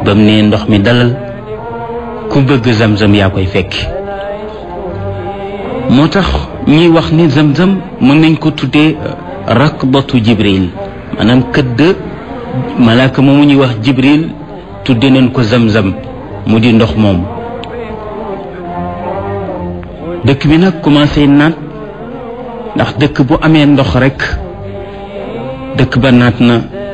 ba mu ne ndox mi dalal ku bëgg zamzam yaa koy fekki moo tax ñuy wax ni zamzam mën nañ ko tuddee rakbatu jibril maanaam këdd malaaka moomu ñuy wax jibril tudde nañ ko zamzam mu di ndox moom dëkk bi nag commencé naat ndax dëkk bu amee ndox rekk dëkk ba naat na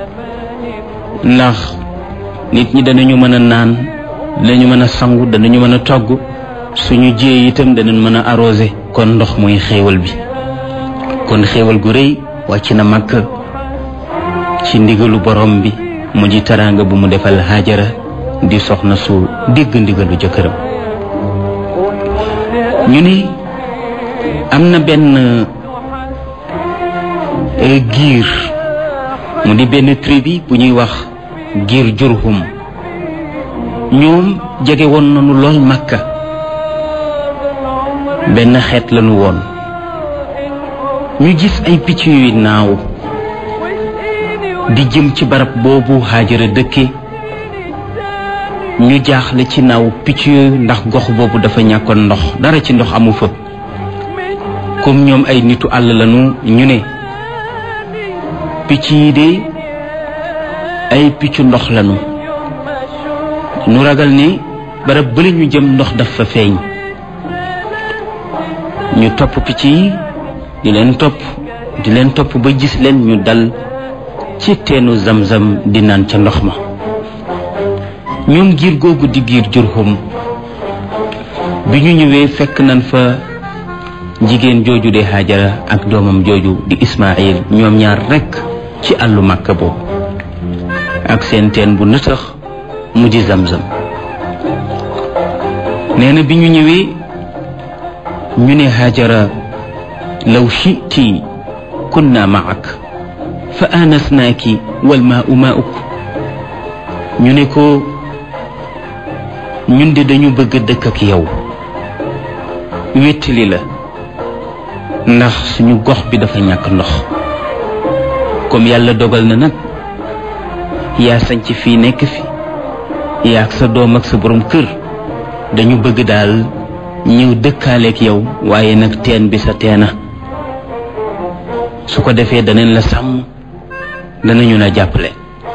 ndax nit ñi danañu mën a naan danañu mën a sangu danañu mën a togg suñu jiyee itam danañ mën a arrosé kon ndox mooy xéewal bi kon xéewal gu rëy wàcc na màkk ci ndigalu borom bi mu di teraanga bu mu defal Haajara di soxna su dégg ndigalu jëkkëram ñu ni am na benn giir mu di benn tribu bu ñuy wax giir Jurhum ñoom jege woon nañu lool Makka benn xeet lañu woon ñu gis ay picc yuy naaw di jëm ci barab boobu Haajara dëkke ñu jaaxle ci naaw picc yooyu ndax gox boobu dafa ñàkkoon ndox dara ci ndox amu fa comme ñoom ay nitu àll lañu ñu ne picc yi de ay piccu ndox lañu nu ragal ni barab bële ñu jëm ndox dafa feeñ ñu topp picc yi di leen topp di leen topp ba gis leen ñu dal ci teenu zamzam di naan ca ndox ma ñoom giir googu di giir jurhum bi ñu ñëwee fekk nañ fa jigéen jooju de Haajara ak doomam jooju di Ismaayil ñoom ñaar rekk ci àllu Màkka boobu ak seen teen bu nëtëx mu di zamzam nee na bi ñu ñëwee ñu ne Haajara law shiti kunna maak fa aanasnaaki wal maau mauk ñu ne ko ñun de dañu bëgg dëkk ak yow wéttali la ndax suñu gox bi dafa ñàkk ndox comme yàlla dogal na nag yaa sañc fii nekk fi yaa ak sa doom ak sa borom kër dañu bëgg daal ñëw dëkkaaleek yow waaye nag teen bi sa teena su ko defee danañ la sàmm danañu la jàppale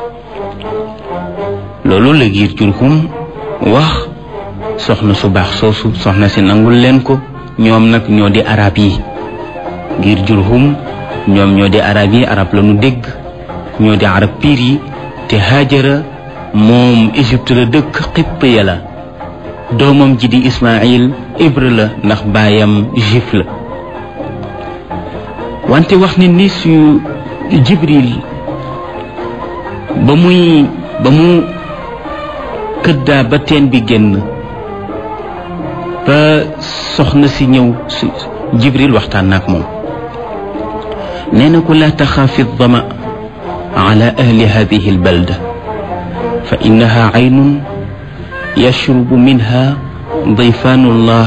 loolu la giir Jurhum wax soxna su baax soosu soxna si nangul leen ko ñoom nag ñoo di arab yi giir Jurhum ñoom ñoo di arab yi arab la ñu dégg ñoo di arab piir yi te Haajara moom Égypte la dëkk xipp ya la doomam ji di Ismaayil ibre la ndax baayam juif la wante wax ni ni su Jibril ba muy ba mu këddaa ba teen bi génn ba soxna si ñëw su Jibril waxtaan na ak moom nee na ko laa taxaafi dama ala ahli hadihi albalda fa innaha aynun yashrubu minha ضيفان الله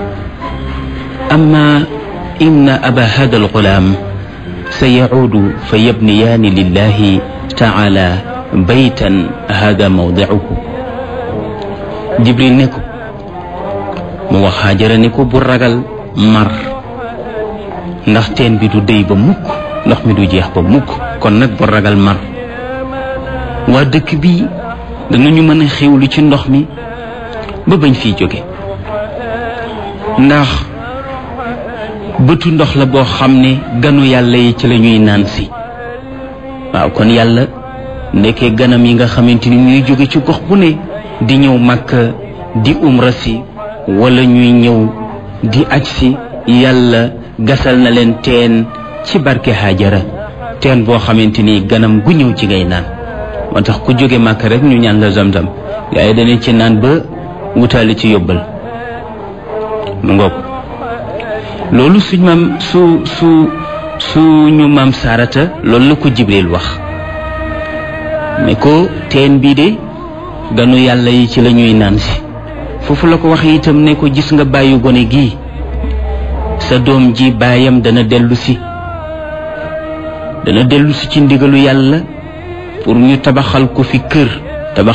أما إن أبا هذا الغلام سيعود فيبنيان لله تعالى بيتا هذا موضعه جبريل نكو mu wax Haajara ni ko bu ragal mar ndax teen bi du déy ba mukk ndox mi du jeex ba mukk kon nag bu ragal mar waa dëkk bi danañu mën a xewlu ci ndox mi ba bañ fiy jóge ndax bëtu ndox la boo xam ne ganu yàlla yi ci la ñuy naan si waaw kon yàlla ndekkee ganam yi nga xamante ni ñuy jóge ci gox bu ne di ñëw Makka di umra si wala ñuy ñëw di aj si yàlla gasal na leen teen ci barke Haajara teen boo xamante ni ganam gu ñëw ci ngay naan moo tax ku jóge Makka rek ñu ñaan la zamzam gaa yi dañu ci naan ba wutaale ci yóbbal mu ngoog loolu suñ maam su su suñu maam saarata loolu la ko jibril wax ne ko teen bii de ganu yàlla yi ci la ñuy naan si foofu la ko wax itam ne ko gis nga bàyyi gone gii sa doom ji baayam dana dellu si dana dellu si ci ndigalu yàlla pour ñu tabaxal ko fi kër